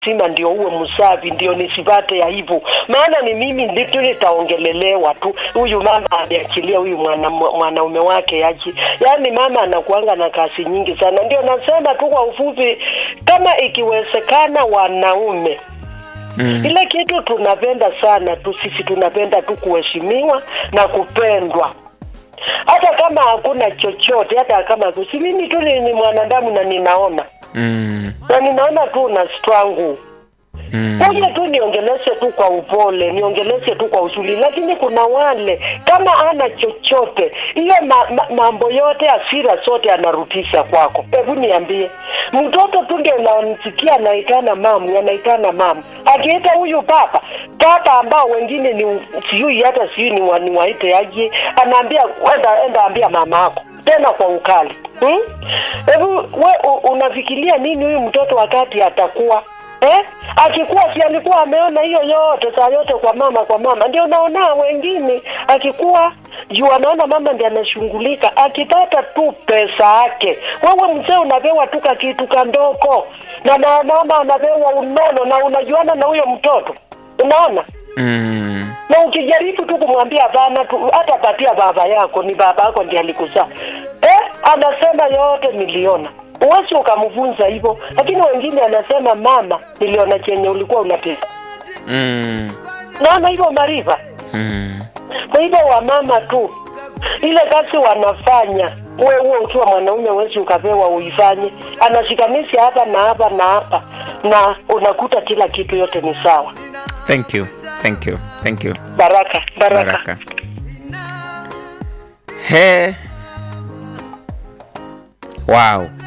sima ndio uwe msafi, ndio nisipate aibu, maana ni mimi ndio nitaongelelewa tu. Huyu mama ameachilia huyu mwana, mwanaume wake aji, yaani mama anakuanga na kazi nyingi sana. Ndio nasema tu kwa ufupi, kama ikiwezekana, wanaume Mm. ile kitu tunapenda sana tu sisi, tunapenda tu kuheshimiwa na kupendwa hata kama hakuna chochote, hata kama si mimi tu ni, ni mwanadamu na ninaona Mm. na ninaona tu na strangu Mm. kuja tu niongeleshe tu kwa upole, niongeleshe tu kwa uzuri, lakini kuna wale kama ana chochote, hiyo ma, ma, mambo yote asira zote anarudisha kwako. Hebu niambie, mtoto tu ndio namsikia anaitana mamu, anaitana mamu, akiita huyu papa papa, ambao wengine ni sijui hata sijui ni, wa, ni waite aje, anaambia enda, enda ambia mama yako tena kwa ukali hmm? Hebu we u- unafikiria nini huyu mtoto wakati atakuwa eh? Akikuwa si alikuwa ameona hiyo yote saa yote kwa mama kwa mama, ndio naona wengine akikuwa juu anaona mama ndiye anashughulika, akipata tu pesa yake. Wewe mzee unapewa tu kitu kandoko, na na mama anapewa unono, na unajuana na huyo mtoto, unaona Mm. na ukijaribu tu kumwambia bana tu, hata patia baba yako, ni baba yako ndiye alikuzaa eh, anasema yote niliona. Uwezi ukamvunza hivyo, lakini wengine anasema mama, niliona chenye ulikuwa unatesa. Mm. Naona hivyo Mariva. Mm. Kwa hivyo wamama tu ile kazi wanafanya, uwe uwe ukiwa mwanaume wezi ukapewa uifanye, anashikanisha hapa na hapa na hapa, na unakuta kila kitu yote ni sawa. Thank you. Thank you. Thank you. Baraka, baraka. Baraka. He. Wow.